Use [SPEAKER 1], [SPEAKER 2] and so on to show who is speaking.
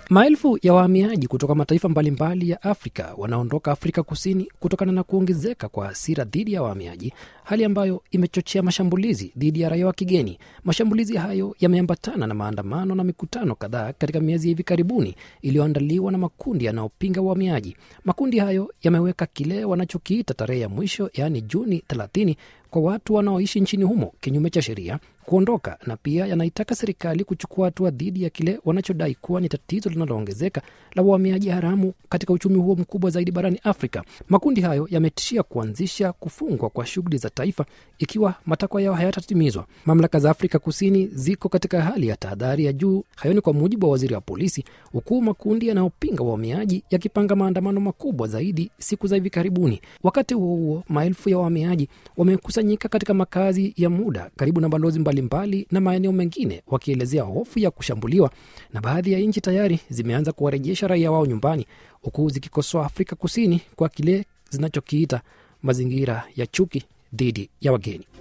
[SPEAKER 1] Maelfu ya wahamiaji kutoka mataifa mbalimbali ya Afrika wanaondoka Afrika Kusini kutokana na kuongezeka kwa hasira dhidi ya wahamiaji, hali ambayo imechochea mashambulizi dhidi ya raia wa kigeni. Mashambulizi hayo yameambatana na maandamano na mikutano kadhaa katika miezi ya hivi karibuni iliyoandaliwa na makundi yanayopinga uhamiaji. Makundi hayo yameweka kile wanachokiita tarehe ya mwisho, yaani Juni 30 kwa watu wanaoishi nchini humo kinyume cha sheria kuondoka na pia yanaitaka serikali kuchukua hatua dhidi ya kile wanachodai kuwa ni tatizo linaloongezeka la uhamiaji haramu katika uchumi huo mkubwa zaidi barani Afrika. Makundi hayo yametishia kuanzisha kufungwa kwa shughuli za taifa ikiwa matakwa yao hayatatimizwa. Mamlaka za Afrika Kusini ziko katika hali ya tahadhari ya juu. Hayo ni kwa mujibu wa waziri wa polisi, huku makundi yanayopinga wahamiaji yakipanga maandamano makubwa zaidi siku za hivi karibuni. Wakati huo huo, maelfu ya wahamiaji wamekusanyika katika makazi ya muda karibu na balozi mbalimbali mbali na maeneo mengine wakielezea hofu ya kushambuliwa, na baadhi ya nchi tayari zimeanza kuwarejesha raia wao nyumbani, huku zikikosoa Afrika Kusini kwa kile zinachokiita mazingira ya chuki dhidi ya wageni.